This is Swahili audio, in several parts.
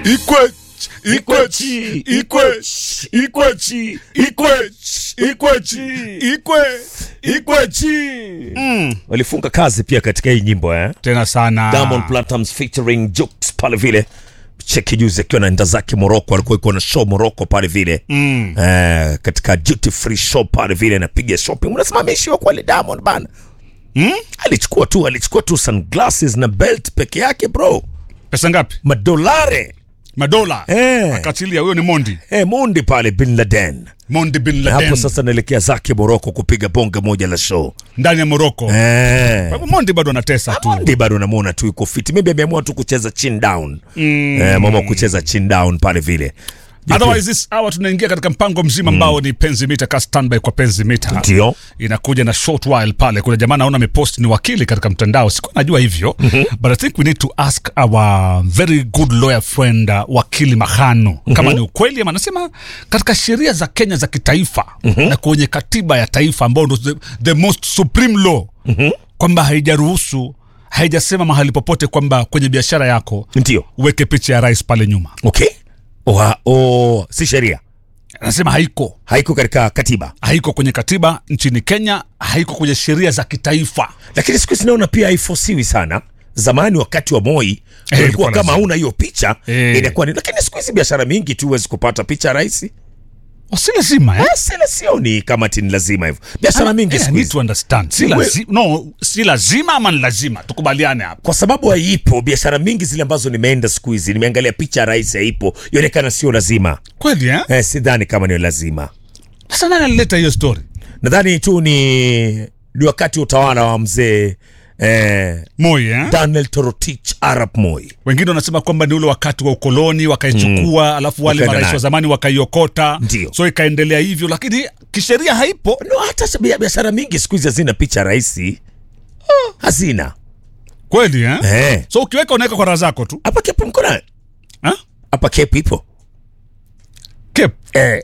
Ikwech, Ikwech, Ikwech, Ikwech, Ikwech, Ikwech, Ikwe, Ikwech. Mm. Walifunga kazi pia katika hii nyimbo eh? tena sana Diamond Platnumz featuring Jux pale vile cheki juzi akiwa naenda zake Morocco, alikuwa iko na show Morocco pale vile mm. eh, katika duty free show pale vile anapiga shopping, unasimamishiwa kweli Diamond bana mm? alichukua tu alichukua tu sunglasses na belt peke yake bro, pesa ngapi madolare madola Eh. akachilia huyo ni mondi eh, mundi pale bin Laden mondi bin Na hapo laden sasa naelekea zake Morocco kupiga bonge moja la show ndani ya moroko eh. Kwa hivyo mondi bado anatesa tu Mondi bado namuona tu yuko fit, maybe ameamua tu kucheza chin down mm. eh, mama kucheza chin down pale vile otherwise this hour tunaingia katika mpango mzima ambao ni penzi mita ka standby kwa penzi mita ndio inakuja na short while pale kuna jamaa naona amepost ni wakili katika mtandao sikuwa najua hivyo mm-hmm. but i think we need to ask our very good lawyer friend uh, wakili mahano mm-hmm. kama ni ukweli ama anasema katika sheria za kenya za kitaifa mm-hmm. na kwenye katiba ya taifa ambao ndo the, the most supreme law mm-hmm. kwamba haijaruhusu haijasema mahali popote kwamba kwenye biashara yako ndio uweke picha ya rais pale nyuma okay Oha, o, si sheria anasema haiko haiko katika katiba haiko kwenye katiba nchini kenya haiko kwenye sheria za kitaifa lakini siku hizi naona pia haifosiwi sana zamani wakati wa moi Eh, ulikuwa ilikuwa kama lazima. una hiyo picha Eh. inakuwa ni lakini siku hizi biashara mingi tu huwezi kupata picha ya rais Oh, si lazima eh? Eh, sila sioni kama ti ni lazima hivyo biashara mingi Eh, I siku need hizi to understand. Si, We- lazi, no, si lazima ama ni lazima tukubaliane hapo kwa sababu haipo biashara mingi zile ambazo nimeenda siku hizi nimeangalia picha ya rais haipo ionekana sio lazima kweli eh? eh, sidhani kama ni lazima sasa nani alileta hiyo story nadhani tu ni ni wakati wa utawala wa mzee eh, moi eh? daniel torotich arap moi wengine wanasema kwamba ni ule wakati wa ukoloni wakaichukua mm. alafu wale Wakaenda marais nayo. wa zamani wakaiokota Ndio. so ikaendelea hivyo lakini kisheria haipo no, hata sa- bia- biashara mingi siku hizi hazina picha ya raisi hazina kweli eh? Eh. so ukiweka unaweka kwa raha zako tu hapa kepu mkona eh? hapa kepu ipo Kep. eh.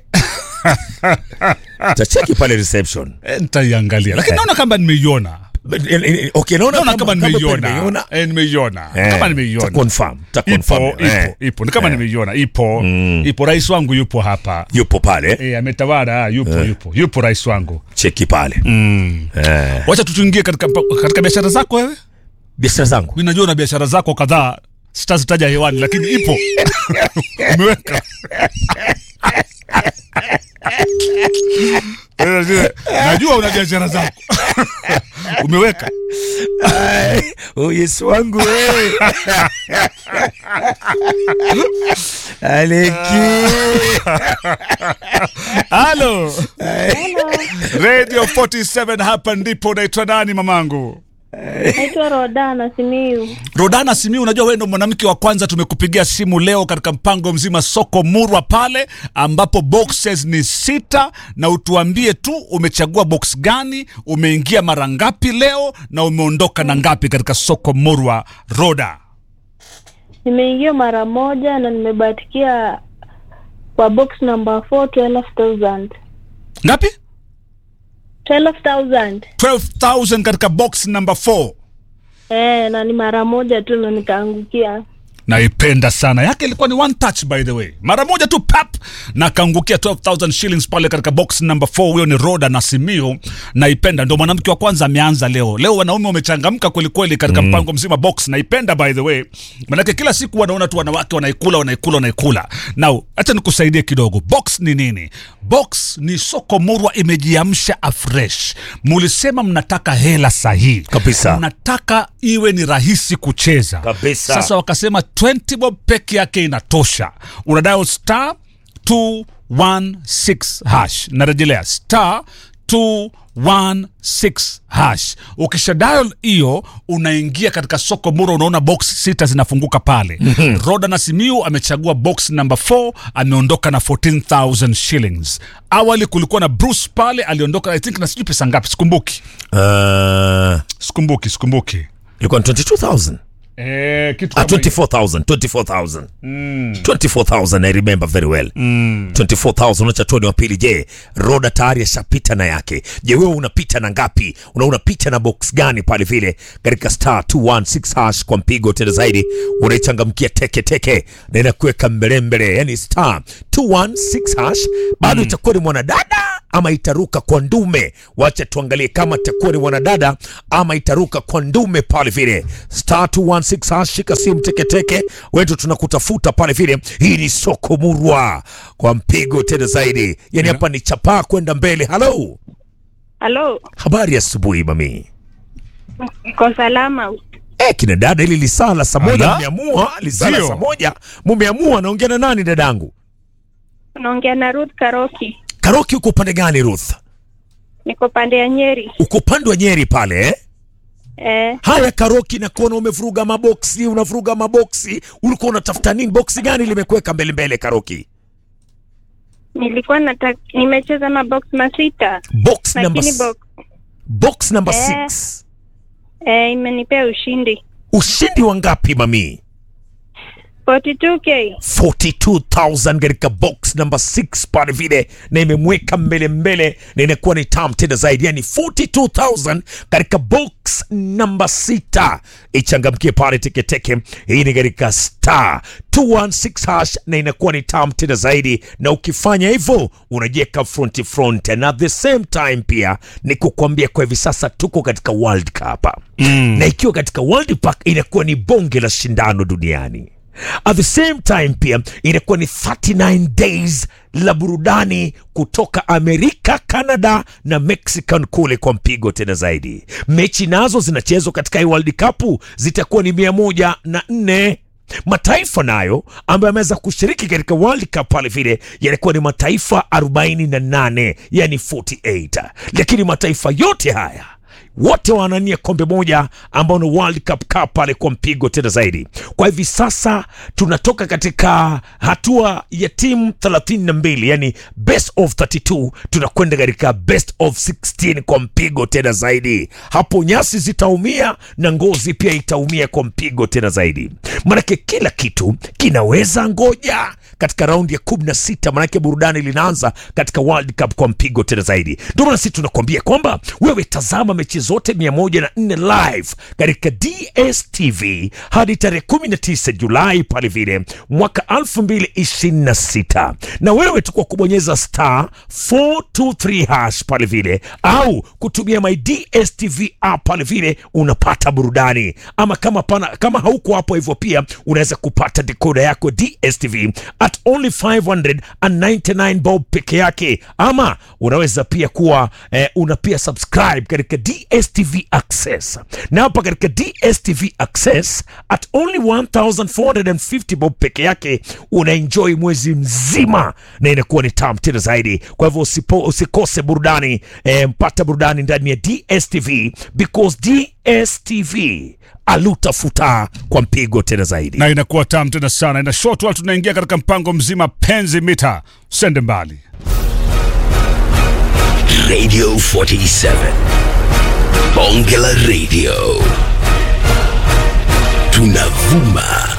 tacheki pale reception Eh, nitaiangalia lakini naona kama nimeiona Eh, eh, okay, naona naona kama kama nimeiona nimeiona Eh, nimeiona Eh, kama ta nimeiona confirm, ta ipo confirm, ipo eh. ipo ni kama nimeiona ipo ipo rais wangu yupo hapa yupo pale e, ametawala ah, yupo yupo yupo rais wangu cheki pale eh. wacha tutuingie katika, katika biashara zako wewe biashara zangu mi najua na biashara zako kadhaa sitazitaja hewani lakini ipo umeweka Eh, najua una biashara zako umeweka Ai, oh yesu wangu wewe aleki halo radio 47 hapa ndipo unaitwa nani mamangu Naitwa Rodana Simiu. rodana simi unajua wewe ndo mwanamke wa kwanza tumekupigia simu leo katika mpango mzima soko murwa pale ambapo boxes ni sita na utuambie tu umechagua box gani umeingia mara ngapi leo na umeondoka na ngapi katika soko murwa roda Nimeingia mara moja na nimebatikia kwa box number 4 12,000. ngapi 12,000. 12000 katika box number 4 Eh, na ni mara moja tu ndo nikaangukia. naipenda sana yake ilikuwa ni one touch by the way mara moja tu pap na kaangukia 12000 shillings pale katika box number 4 huyo ni roda na simio naipenda ndo mwanamke wa kwanza ameanza leo leo wanaume wamechangamka kwelikweli katika mm. mpango mzima box naipenda by the way manake kila siku wanaona tu wanawake wanaikula wanaikula wanaikula now hacha nikusaidie kidogo box ni nini box ni soko murwa imejiamsha afresh mulisema mnataka hela sahihi Kabisa. mnataka iwe ni rahisi kucheza Kabisa. sasa wakasema 20 bob peke yake inatosha unadayo star 216 hash narejelea star 216 hash ukisha dial hiyo unaingia katika soko mura unaona box sita zinafunguka pale roda na simiu amechagua box number 4 ameondoka na 14000 shillings awali kulikuwa na bruce pale aliondoka i think na sijui pesa ngapi sikumbuki uh, sikumbuki sikumbuki ilikuwa ni 22000 Eh, kitu Ah, kama hiyo. 24,000 24,000 24,000 I remember very well 24,000 unacha tuoni wa pili je roda tayari ashapita na yake je wewe unapita na ngapi una unapita na box gani pale vile katika star 216 hash kwa mpigo tena zaidi unaichangamkia teke teke na inakuweka mbele mbele yani star 216 hash bado itakuwa ni mwanadada ama itaruka kwa ndume wacha tuangalie kama itakuwa ni mwanadada ama itaruka kwa ndume pale vile star 216 hash shika simu teketeke wetu tunakutafuta pale vile hii ni soko murwa kwa mpigo tena zaidi yani hapa ni chapaa kwenda mbele halo Halo, habari ya asubuhi mami kwa salama. Eh, kina dada ili lisaa la saa moja Ala? mmeamua lisaa la Ndio. saa moja mumeamua naongea na nani dadangu Unaongea na Ruth Karoki, karoki uko upande gani ruth niko pande ya Nyeri. uko upande wa nyeri pale eh? Eh, Haya Karoki, nakuona umevuruga maboksi, unavuruga maboksi. Ulikuwa unatafuta nini? Boksi gani limekuweka mbele mbele, Karoki? nilikuwa nataka nimecheza mabox masita, Box number lakini s- box box number Eh. 6. eh, imenipea ushindi Ushindi wa ngapi mami? 42k. 42000 katika box number 6 pale vile, na imemweka mbele mbele, na inakuwa ni tam tena zaidi, yani 42000 katika box number 6. Ichangamkie pale teketeke. Hii ni katika star 216 hash, na inakuwa ni tam tena zaidi, na ukifanya hivyo unajiweka front front, na at the same time pia ni kukwambia kwa hivi sasa tuko katika World Cup na ikiwa katika World Cup inakuwa ni bonge la shindano duniani at the same time pia inakuwa ni 39 days la burudani kutoka Amerika, Canada na Mexican kule kwa mpigo tena zaidi. Mechi nazo zinachezwa katika hii World Cup zitakuwa ni mia moja na nne mataifa nayo ambayo yameweza kushiriki katika World Cup pale vile yalikuwa ni mataifa 48 yani 48, lakini mataifa yote haya wote wanania kombe moja ambao ni World Cup Cup pale kwa mpigo tena zaidi. Kwa hivi sasa tunatoka katika hatua ya timu 32, yani best of 32, tunakwenda katika best of 16 kwa mpigo tena zaidi. Hapo nyasi zitaumia na ngozi pia itaumia kwa mpigo tena zaidi, manake kila kitu kinaweza ngoja katika raundi ya 16, manake burudani linaanza katika World Cup kwa mpigo tena zaidi. Ndio maana sisi tunakwambia kwamba wewe tazama mechi zote 104 live katika DSTV hadi tarehe 19 Julai pale vile mwaka 2026, na wewe tu kwa kubonyeza star 423 hash pale vile au kutumia my DSTV app pale vile unapata burudani, ama kama pana, kama hauko hapo hivyo pia unaweza kupata dekoda yako DSTV at only 599 bob peke yake, ama unaweza pia kuwa eh, una pia subscribe katika DSTV Access, na hapa katika DSTV Access at only 1450 bob peke yake una enjoy mwezi mzima, na inakuwa ni tamu tena zaidi. Kwa hivyo usipo, usikose burudani eh, mpata burudani ndani ya DSTV because DSTV alutafuta kwa mpigo tena zaidi. na inakuwa tam tena sana ina short while tunaingia katika mpango mzima penzi mita usende mbali Radio 47. Bonge la Radio. Tunavuma